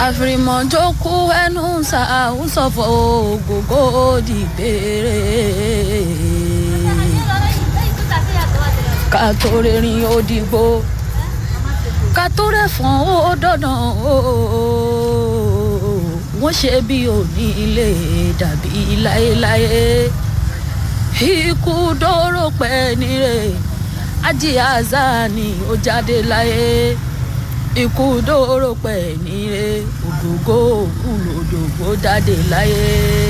àfìrìmọ̀jò kú ẹnu ṣàwùsọ̀fọ̀ ògógó dìbèrè ká tó rìnrìn òdìgbò ká tó rẹ̀fọ̀n ó dọ̀nà wọ́n ṣe bí òní ilé dàbí láéláé ikú dóró pẹ́ nírè ájí azani ó jáde láyé ikú dóró pẹ́ nírè ògógó òkúlòdògbò jáde láyé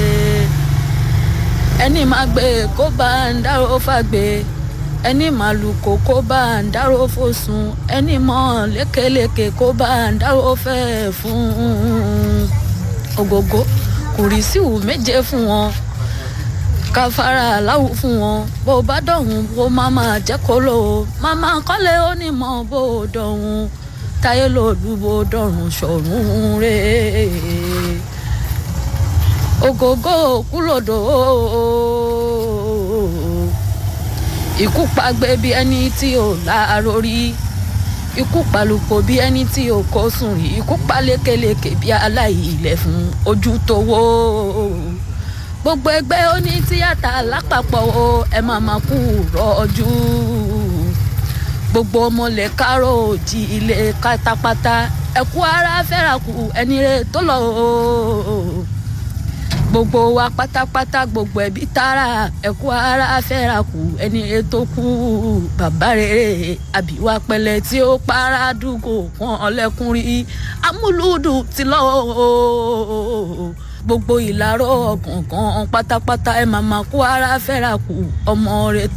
ẹni máa gbé kó bá ń dárò fàgbé ẹni màlúkò kó bá ń dárò fòsùn ẹni mọ lékeleke kó bá ń dárò fẹ́ fún ògógó kùrìsíù méje fún wọn káfárà aláwọ̀ fún wọn bó bá dọ̀hún bó má máa jẹ́ kó lò ó máma kọ́lé onímọ̀ bó dọ̀hún táyé lòlú bó dọ̀rùn ṣọ̀run rè ògógó kúlòdò ikú pàgbé bí ẹni tí ò láàárọ̀ rí ikú palùpọ̀ bí ẹni tí ò kó sùn rí ikú palékeleke bí aláìlẹ̀ fún ojú tó wó gbogbo ẹgbẹ́ oní tíátà lápapọ̀ o ẹ máa máa kú rọ́jú gbogbo ọmọlẹ̀ kárò òjì ilé pátápátá ẹ̀kú ara fẹ́ràkù ẹni rẹ̀ tó lọ o gbogbo wa pátápátá gbogbo ẹbí tààrà ẹ̀kú ara fẹ́ràkù ẹni rẹ̀ tó kú bàbá rere àbíwá pẹ̀lẹ́ tí ó para dùgò wọn ọlẹ́kùn rí amúlùdù ti lọ́ọ́ gbogbo ìlàrọ̀ ọ̀kọ̀ọ̀kan pátápátá ẹ̀ máa máa kó ara fẹ́ra kù ọmọ rẹ̀